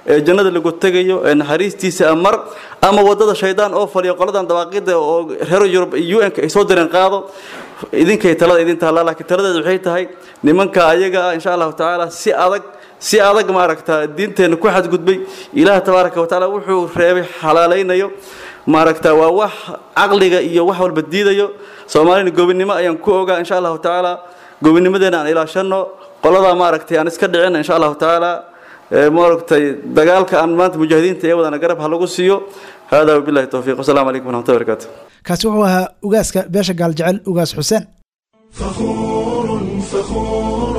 ee jannada lagu tegayo ee naxariistiisa amar ama wadada shaydaan oo faliyo qoladan dawaaqida oo reer yurub iyo un ay soo direen qaado idinkay talada idin taallaa laakiin taladeedu waxay tahay nimanka ayaga ah insha allahu tacaala si adag si adag maaragta diinteenna ku xadgudbay ilaah tabaaraka wa tacaala wuxuu reebay xalaalaynayo maaragta waa wax caqliga iyo wax walba diidayo soomaalina gobinimo ayaan ku ogaa insha allahu tacaala gobinimadeena aan ilaashano qoladaa maaragtay aan iska dhicin insha allahu tacaala maaragtay dagaalka aan maanta mujaahidiinta ee wadana garab ha lagu siiyo hada wabillahi towfiiq wasalaamu calaykum waraxmatullahi wabarakaatu kaasi wuxuu ahaa ugaaska beesha gaaljecel ugaas xuseen فخور فخور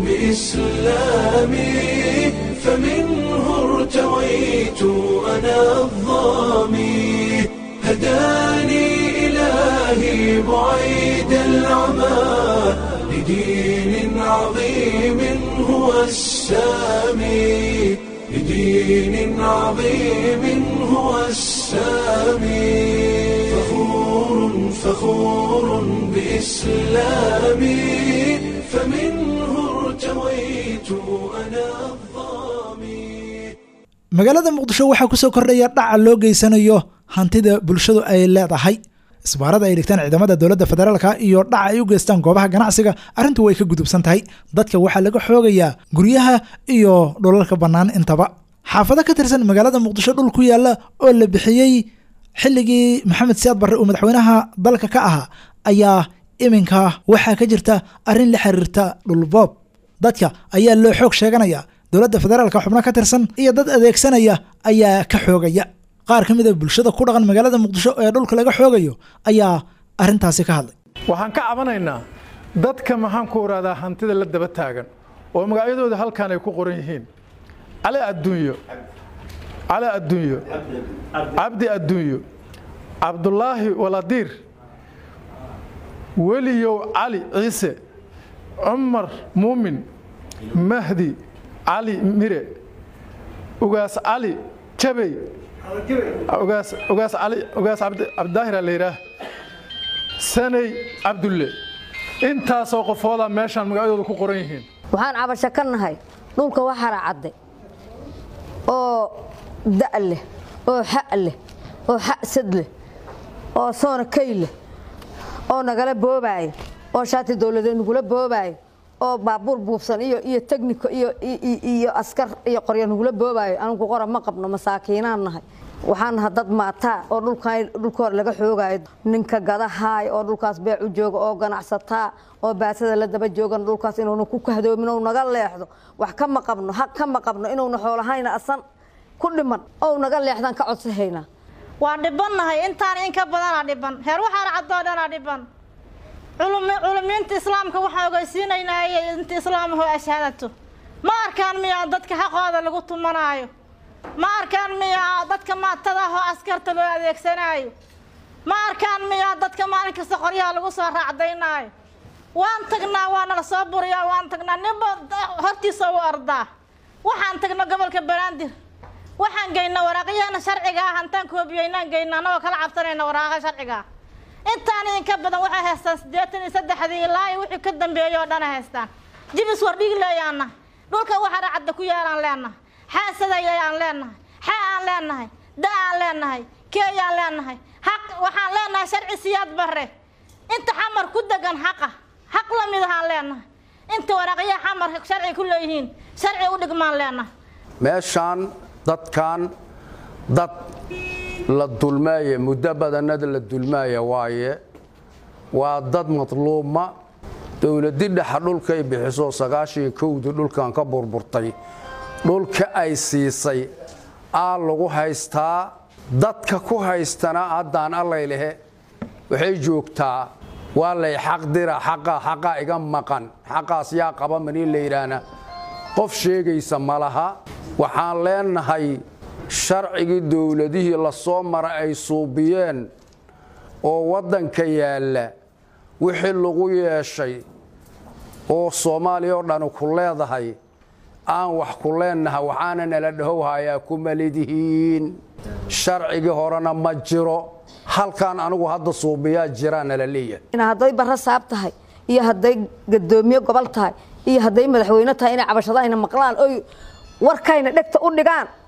بإسلامي فمنه ارتويت أنا الظامي هداني إلهي بعيد العمى لدين عظيم هو السامي لدين عظيم هو السامي فخور فخور بإسلامي فمنه ارتويت أنا الظامي magaalada muqdisho waxaa kusoo kordhaya dhaca loo geysanayo hantida bulshadu ay leedahay isbaarada ay dhigtaan ciidamada dowladda federaalka iyo dhaca ay u geystaan goobaha ganacsiga arrintu way ka gudubsan tahay dadka waxaa laga xoogayaa guryaha iyo dhulalka bannaan intaba xaafado ka tirsan magaalada muqdisho dhul ku yaalla oo la bixiyey xilligii maxamed siyaad barre uu madaxweynaha dalka ka ahaa ayaa iminka waxaa ka jirta arrin la xiriirta dhulboob dadka ayaa loo xoog sheeganaya dowladda federaalka xubno ka tirsan iyo dad adeegsanaya ayaa ka xoogaya qaar ka mid a bulshada ku dhaqan magaalada muqdisho ee dhulka laga xoogayo ayaa arrintaasi ka hadlay waxaan ka cabanaynaa dadka maxaan ku oraadaa hantida la daba taagan oo magacyadooda halkan ay ku qoran yihiin cali adduunyo cali adduunyo cabdi adduunyo cabdulaahi waladiir weliyow cali ciise cumar muumin mahdi cali mire ugaas cali jabey ugaas ugaas cali ugaas cabdi cabdidaahir la yidhaah sanay cabdulle intaasoo qofooda meeshaan magacyadooda ku qoran yihiin waxaan cabasho ka nahay dhulka waxara cadde oo da' leh oo xa' leh oo xa'sad leh oo soona kay leh oo nagala boobaayo oo shaati dowladeed nagula boobaayo oo baabuur buubsan iyo iyo tegniko iyo iyo askar iyo qoryo nagula boobaayo anigu qora ma qabno masaakiinaan nahay waxaan naha dad maataa oo dhulkan dhulkoor laga xoogaayo ninka gadahaay oo dhulkaas beec u jooga oo ganacsataa oo baasada la daba joogan dhulkaas inuuna ku kahdoomin ou naga leexdo wax kama qabno haq kama qabno inuuna xoolahayna asan ku dhiman ou naga leexdaan ka codsahaynaa waa dhibannahay intaan in ka badanaa dhiban heer waxaana caddoo dhanaa dhiban culumiinta islaamka waxaan ogeysiinaynaa inta islaamaho ashaadato ma arkaan miyaa dadka xaqooda lagu tumanaayo ma arkaan miyaa dadka maatadaahoo askarta loo adeegsanaayo ma arkaan miyaa dadka maalin kasta qoryaha lagu soo raacdaynaayo waan tagnaa waa nala soo buriyaa waan tagnaa ninba hortiisa u ardaa waxaan tagno gobolka banaadir waxaan geynaa waraaqyaheena sharciga ah hantaan koobiyeynaan geynaa anagoo kala cabsanayna waraaqa sharciga ah intaan idinka badan waxay haystaan siddeetan iyo saddexdii ilaa iyo wixii ka dambeeyay oo dhana haystaan jibis wardhigi leeyaana dhulka waxaana cadda ku yaalaan leenahay xaasadayayaan leenahay xaa aan leenahay da aan leenahay keeyaan leenahay xaq waxaan leenahay sharci siyaad bare inta xamar ku degan xaqa xaq la mid ahaan leenahay inta waraaqyaha xamar sharci ku leeyihiin sharci u dhigmaan leenahay meeshaan dadkan dad la dulmaaya muddo badanada la dulmaaya waaye waa dad madluuma dowladi dhexa dhulkay bixiso sagaashan kowdii dhulkan ka burburtay dhulka ay siisay aa lagu haystaa dadka ku haystana haddaan allaylehe waxay joogtaa waa lay xaq dira xaqa xaqa iga maqan xaqaas yaa qaba manii la yidhaahna qof sheegaysa ma laha waxaan leenahay sharcigii dowladihii la soo mara ay suubiyeen oo waddanka yaalla wixii lagu yeeshay oo soomaaliya oo dhani ku leedahay aan wax ku leennaha waxaana nala dhahowhayaa kuma lidihiin sharcigii horena ma jiro halkan anigu hadda suubiyaa jiraa nala leeyahay hadday barra saab tahay iyo hadday gadoomiye gobol tahay iyo hadday madaxweyne tahay inay cabashada ayna maqlaan oy warkayna dhegta u dhigaan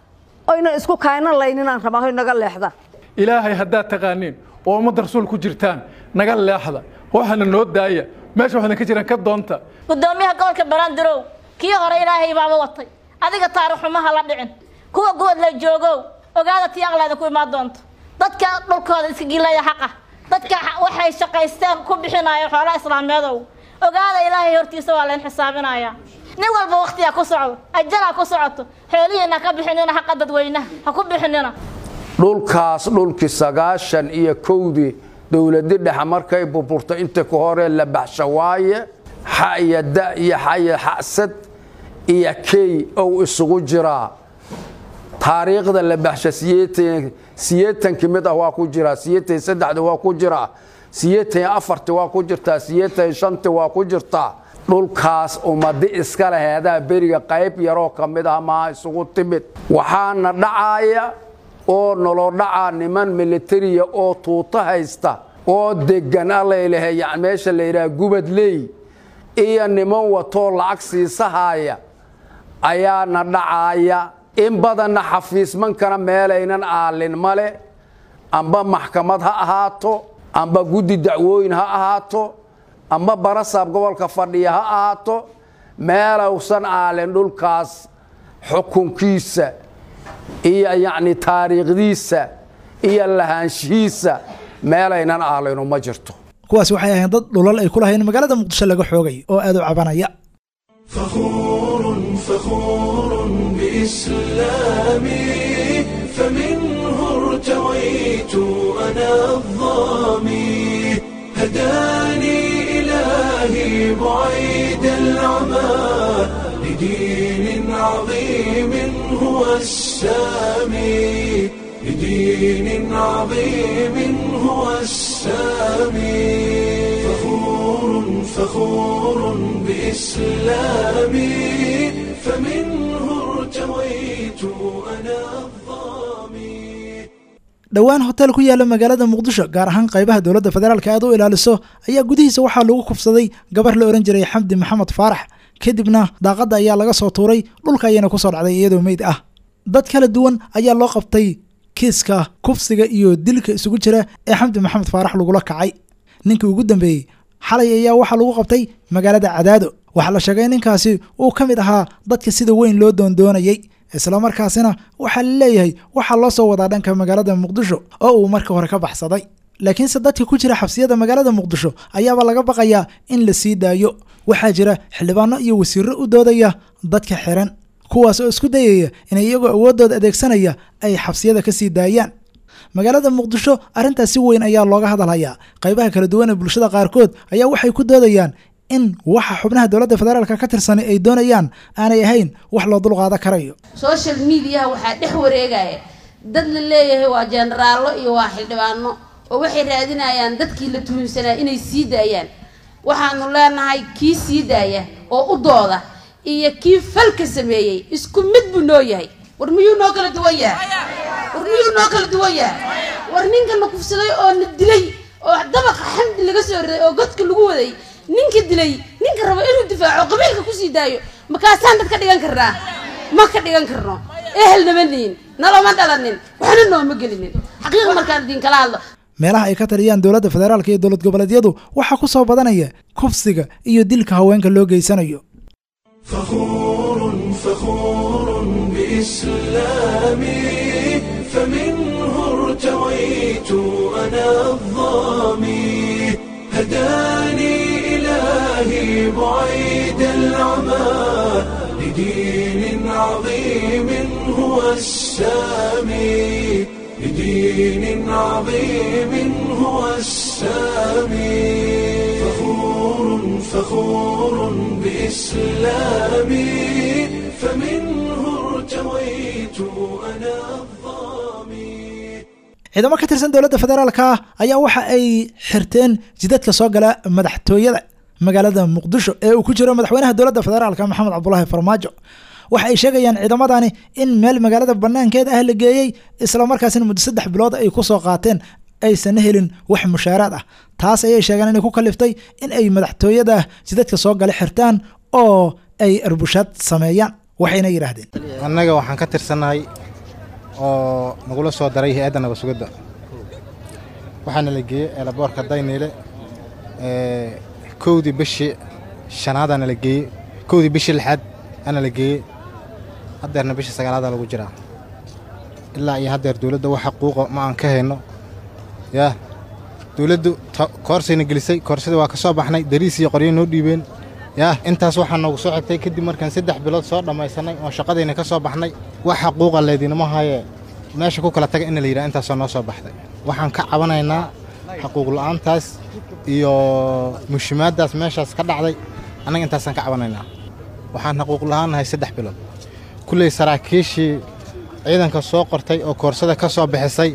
oyna isku kaayna layninaan rabaa hoy naga leexda ilaahay haddaad taqaaniin oo ummadda rasuul ku jirtaan naga leexda waxaana noo daaya meesha waxaana ka jiraan ka doonta gudoomiyaha gobolka barandirow kii hore ilaahay baaba watay adiga taariikh xumaha la dhicin kuwa gobod la joogow ogaada tii aqleeda ku imaan doonto dadka dhulkooda iska gilaya xaqa dadka waxay shaqaysteen ku bixinaya xoolaha islaameedow ogaada ilaahay hortiisa waa layn xisaabinaya nin walba waktiyaa ku socdo ajalaa ku socoto xoolihiina ka bixinina xaqa dadweynaha ha ku bixinina dhulkaas dhulkii sagaashan iyo kowdii dowladi dhexe markay burburto inta ka hore la baxsho waaye xa iyo da iyo xa iyo xasad iyo key ou isugu jiraa taariikhda la baxsha siyeetankii mid ah waa ku jiraa siyeetan saddexda waa ku jiraa siyeetan afarti waa ku jirtaa siyeetan shanti waa ku jirtaa dhulkaas ummadi iska laheedaa beriga qayb yaroo ka mid ah maa isugu timid waxaana dhacaaya oo noloo dhacaa niman militariya oo tuuto haysta oo degan allaylahe yani meesha la yidhaha gubadley iyo niman watoo lacag siisahaaya ayaana dhacaaya in badanna xafiismankana meelaynan aalin male amba maxkamad ha ahaato amba guddi dacwooyin ha ahaato amba barasaab gobolka fadhiya ha ahaato meelowsan aalin dhulkaas xukunkiisa iyo yacni taariikhdiisa iyo lahaanshihiisa meelaynan aalinu ma jirto kuwaasi waxay ahayn dad dhulal ay ku lahayn magaalada muqdisho laga xoogay oo aad u cabanaya فخور فخور بإسلامي فمنه ارتويت أنا الظامي هداني إلهي بعيد العمى لدين عظيم هو السامي لدين عظيم هو السامي فخور فخور بإسلامي فمنه ارتويت أنا الظامي dhowaan hotel ku yaala magaalada muqdisho gaar ahaan qaybaha dowladda federaalka aad u ilaaliso ayaa gudihiisa waxaa lagu kufsaday gabar la ohan jiray xamdi maxamed faarax kadibna daaqadda ayaa laga soo tuuray dhulka ayayna kusoo dhacday iyadoo meyd ah dad kala duwan ayaa loo qabtay kiiska kufsiga iyo dilka isugu jira ee xamdi maxamed faarax lagula kacay ninkii ugu dambeeyey xalay ayaa waxaa lagu qabtay magaalada cadaado waxaa la sheegay ninkaasi uu ka mid ahaa dadka sida weyn loo doondoonayey islamarkaasina waxaa la leeyahay waxaa loo soo wadaa dhanka magaalada muqdisho oo uu marka hore ka baxsaday laakiinse dadka ku jira xabsiyada magaalada muqdisho ayaaba laga baqayaa in la sii daayo waxaa jira xildhibaano iyo wasiiro u doodaya dadka xiran kuwaas oo isku dayaya inay iyagoo awooddooda adeegsanaya ay xabsiyada ka sii daayaan magaalada muqdisho arrintaas si weyn ayaa looga hadalhayaa qaybaha kala duwan ee bulshada qaarkood ayaa waxay ku doodayaan in waxa xubnaha dowladda federaalka ka tirsan ay doonayaan aanay ahayn wax loo dulqaadan karayo social mediaha waxaa dhex wareegaya dad la leeyahay waa jenaraallo iyo waa xildhibaano oo waxay raadinayaan dadkii la tuhunsanaa inay sii daayaan waxaanu leenahay kii sii daaya oo u dooda iyo kii falka sameeyey isku mid buu noo yahay war miyuu noo kala duwan yahay war miyuu noo kala duwan yahay war ninka na kufsaday oo na dilay oo dabaqa xamdi laga soo riday oo godka lagu waday ninka dilay ninka rabo inuu difaaco qabiilka kusii daayo makaasaan dad ka dhigan karnaa ma ka dhigan karno ehel nama nihin naloma dhalanin waxna nooma gelinin xaqiiq markaan idinkala hadlo meelaha ay ka taliyaan dowladda federaalka iyo dowlad goboleedyadu waxaa ku soo badanaya kufsiga iyo dilka haweenka loo geysanayo فخور فخور بإسلامي فمنه ارتويت أنا الظامي هداني إلهي بعيد العمى لدين عظيم هو السامي لدين عظيم هو السامي فخور فخور بإسلامي فمنه ارتويت أنا الظامي ciidamo ka tirsan dowladda federaalka ah ayaa waxa ay xirteen jidadka soo gala madaxtooyada magaalada muqdisho ee uu ku jiro madaxweynaha dowladda federaalka maxamed cabdulaahi farmaajo waxa ay sheegayaan ciidamadani in meel magaalada banaankeed ah la geeyey islamarkaasina muddo saddex bilood ay ku soo qaateen aysan helin wax mushaaraad ah taas ayay sheegeen inay ku kaliftay in ay madaxtooyada jidadka soo gala xirtaan oo ay arbushaad sameeyaan waxayna yidhaahdeen annaga waxaan ka tirsannahay oo nagula soo daray hay-adda nabad sugidda waxaana la geeyey eelaboorka dayniile kowdii bishii shanaadaana la geeyey kowdii bishii lixaad ana la geeyey haddeerna bishii sagaalaada lagu jiraa ilaa iyo haddeer dowladda wax xaquuqa ma aan ka hayno yaa dowladdu koorsayna gelisay koorsadii waa ka soo baxnay dariis iyo qoryo noo dhiibeen yaa intaas waxaa noogu soo xigtay kadib markaan saddex bilood soo dhammaysanay oo shaqadayna ka soo baxnay wax xaquuqa leedinama haye meesha ku kala taga ina la yidhaha intaasoo noo soo baxday waxaan ka cabanaynaa xaquuq la'aantaas iyo mushimaaddaas meeshaas ka dhacday annaga intaasaan ka cabanaynaa waxaan xaquuq la'aannahay saddex bilood kulley saraakiishii ciidanka soo qortay oo koorsada ka soo bixisay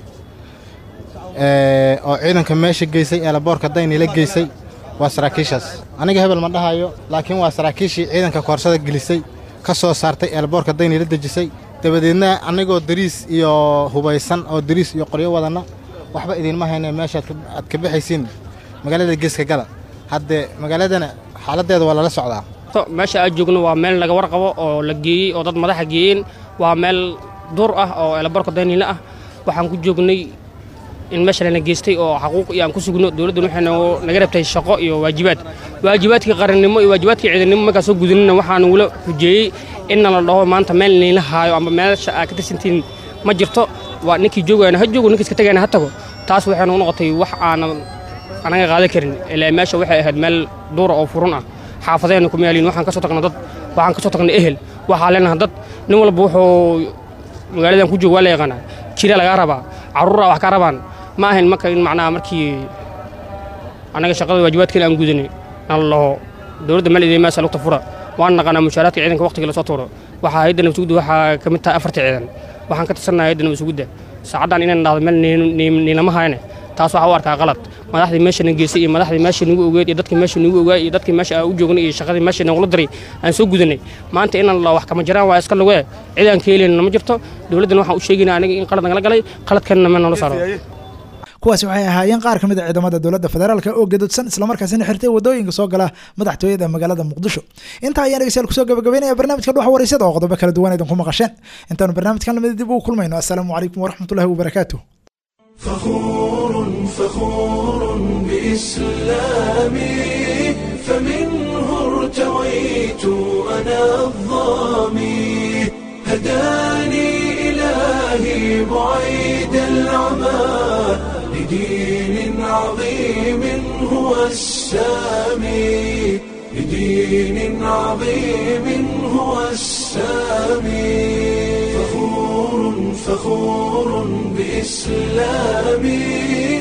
oo ciidanka meesha geysay eelaboorka daynila geysay waa saraakiishaas aniga hebel ma dhahayo laakiin waa saraakiishii ciidanka koorsada gelisay ka soo saartay eelaboorka daynila dejisay dabadeedna annagoo dariis iyo hubaysan oo dariis iyo qoryo wadanna waxba idiinma hayne meeshaad aad ka bixaysiin magaalada geeska gala haddee magaaladana xaaladdeeda waa lala socdaa meesha aad joogno waa meel laga warqabo oo la geeyey oo dad madaxa geeyeen waa meel duur ah oo eelaboorka daynila ah waxaan ku joognay in meesha lana geystay oo xaquuq iyo aan ku sugno dowladdan waxay naga rabtay shaqo iyo waajibaad waajibaadkii qarannimo iyo waajibaadkii ciidannimo markaa soo gudinina waxaan ugula hujeeyey inna la dhaho maanta meel niila haayo ama meesha aad ka tirsantiin ma jirto waa ninkii joogayana ha joogo ninkii iska tagayana ha tago taas waxay nagu noqotay wax aanan anaga qaadan karin ilaa meesha waxay ahayd meel duura oo furun ah xaafadeenna kuma yaaliin waxaan ka soo tagnay dad waxaan ka soo tagnay ehel waxaa leenahay dad nin walba wuxuu magaaladan ku jooga waa la yaqaanaa jira lagaa rabaa carruuraa wax ka rabaan ma ahayn marka in macnaha markii annaga shaqada waajibaadkeena aan gudanay nala laho dowladda meel idin maasa lugta fura waan naqanaa mushaaraadka ciidanka waqtiga lasoo tuuro waxaa hayadda nabasugudda waxaa ka mid tahay afarta ciidan waxaan ka tirsannahay hayadda nabasugudda saacaddan inaan dhahdo meel niilama hayane taas waxaa u arkaa qalad madaxdii meeshana geysay iyo madaxdii meesha nagu ogeed iyo dadkii meesha nagu ogaay iyo dadkii meesha aan u joognay iyo shaqadii meesha nagula diray aan soo gudanay maanta inaan la wax kama jiraan waa iska lugee cid aan ka helayna ma jirto dowladdan waxaan u sheegaynaa aniga in qalad nagala galay qaladkanna ma nala saaro kuwaasi waxay ahaayeen qaar ka mid a ciidamada dowladda federaalka oo gadodsan islamarkaasina xirtay wadooyinka soo gala madaxtooyada magaalada muqdisho intaa ayaan dhegeystayaal kusoo gabagabeynaya barnaamijka dhuxa wareysada oo qodobo kala duwan idinku maqasheen intaanu barnaamijkan lamida dib ugu kulmayno assalaamu calaykum waraxmatullahi wabarakaatuh فخور فخور بإسلامي فمنه ارتويت أنا الظامي هداني إلهي بعيد العمى لدين عظيم هو السامي لدين عظيم هو السامي فخور فخور بإسلامي